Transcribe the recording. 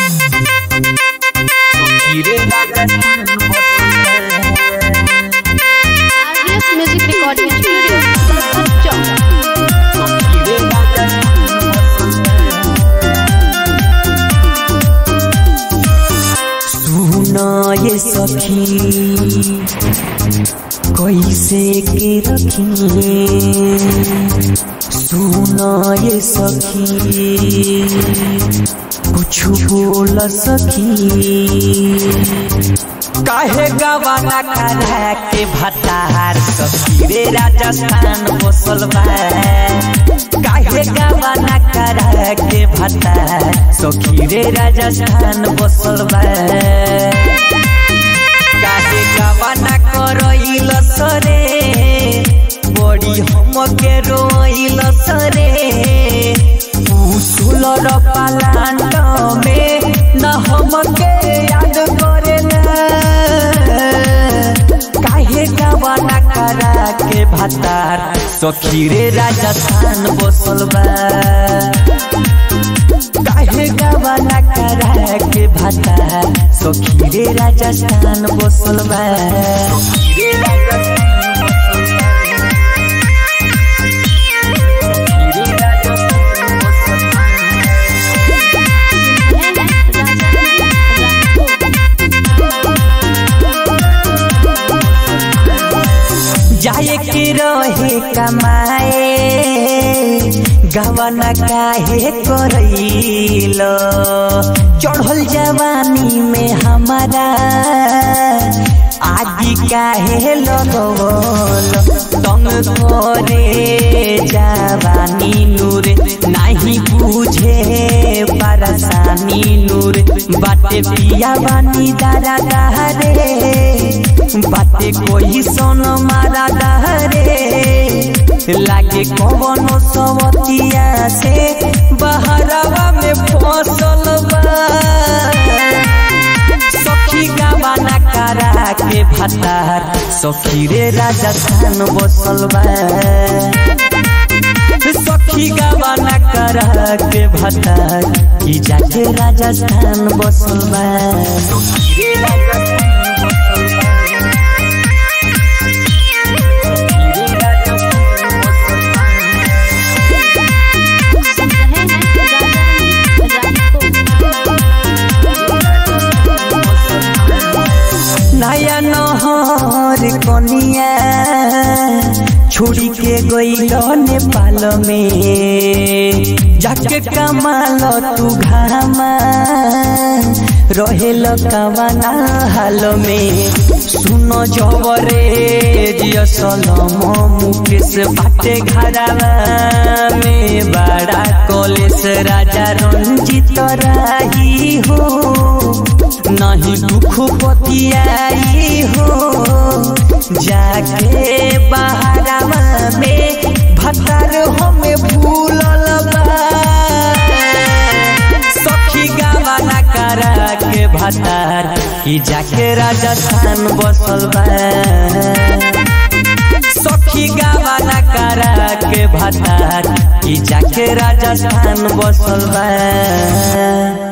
हीरे Rajasthan RDS Music Recording Studio, Chowk. हीरे सुना ये सखी कैसे के रखिए सुना ये सखी कुछ बोल सखी काहे गवाना करा के भतार सखी रे राजस्थान बसल बा काहे गवाना करा के भतार सखी रे राजस्थान बसल बा काहे गवाना करइल सरे बड़ी हमके रोइल सरे सुलर पालांट में न हमके याद करेला काहे गवाना करा के भातार सखी रे राजस्थान बसल बा काहे गवाना करा के भातार सखी रे राजस्थान बसल बा सखी रे राजस्थान बसल बा। सखी रे राजस्थान बसल बा। जाए के रहे कमाए गवना काहे करैल चढ़ल जवानी में हमारा आदि काहे लगवल तंग करे जवानी नूर नहीं बुझे परेशानी नूर बाटे पिया बानी दारा दहरे बाटे कोई सोन मारा दहरे लागे कवनो सवतिया से बहरवा में फसल बा सखी गवाना करा के भातार सखी रे राजस्थान बसल बा सखी गवाना करा के भातार की जाके राजस्थान बसल बा सखी रे राजस्थान बसल बा सखी रे राजस्थान बसल बा नया नहर कनिया छोड़ी के गईल नेपाल में जाके कमाल तू घामा रहेल कवाना हाल में सुन जबरे जियसलम मुकेश बाटे घरावा में बड़ा कॉलेज राजा रंजित राही हो नहीं दुख पतियाई हो जाके बहरावा में भतार हमें भूलल बा सखी गवाना करा के भतार की जाके राजस्थान बसल बा सखी गवाना करा के भतार की जाके राजस्थान बसल बा